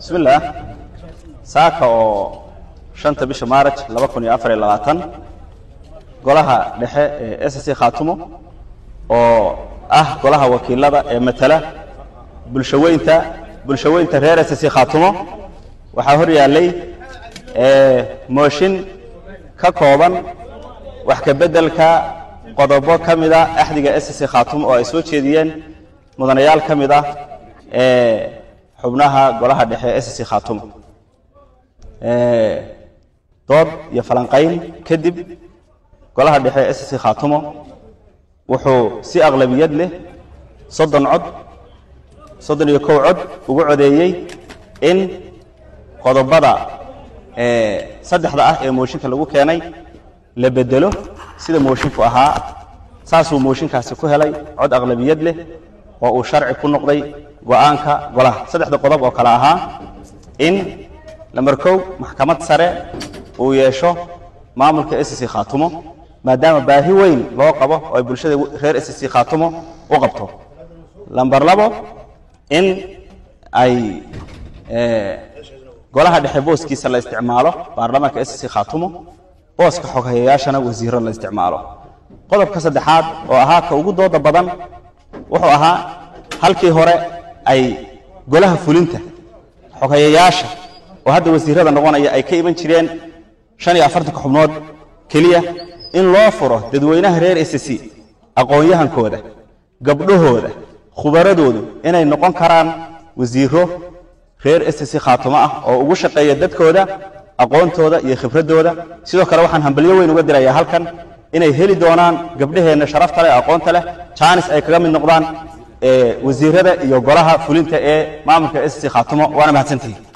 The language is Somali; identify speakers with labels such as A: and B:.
A: bismillaah saaka oo shanta bisha maaraj laba kun iyo afar iyo labaatan golaha dhexe ee s c khaatumo oo ah golaha wakiilada ee matala bulshaweynta bulshaweynta reer s c khaatumo waxaa hor yaallay mooshin ka kooban wax ka beddelka qodobo ka mid a axdiga s c khaatumo oo ay soo jeediyeen mudanayaal ka mid ah ee xubnaha golaha dhexe s c khaatumo dood iyo falanqayn kadib golaha dhexe s c khaatumo wuxuu si aqlabiyad leh soddon cod soddon iyo kow cod ugu codeeyey in qodobada saddexda ah ee mooshinka lagu keenay la bedelo sida moshinku ahaa saasuu mooshinkaasi ku helay cod aqlabiyad leh oo uu sharci ku noqday go-aanka golaha saddexda qodob oo kale ahaa in lamber kow maxkamad sare uu yeesho maamulka s c khaatumo maadaama baahi weyn loo qabo oo ay bulshada reer s c khaatumo u qabto lamber labo in ay golaha dhexe booskiisa la isticmaalo baarlamaanka s c khaatumo booska xoghayayaashana wasiiro la isticmaalo qodobka saddexaad oo ahaa ka ugu dooda badan wuxuu ahaa halkii hore ay golaha fulinta xoghayayaasha oo hadda wasiirada noqonaya ay ka iman jireen shan iyo afartanka xubnood keliya in loo furo dadweynaha reer s c aqoon-yahankooda gabdhahooda khubaradoodu inay noqon karaan wasiiro reer s c khaatumo ah oo ugu shaqeeya dadkooda aqoontooda iyo khibraddooda sidoo kale waxaan hambalyo weyn uga dirayaa halkan inay heli doonaan gabdhaheenna sharafta leh aqoonta leh jaanis ay kaga mid noqdaan wasiirada iyo golaha fulinta ee maamulka s c khaatumo waana mahadsantihi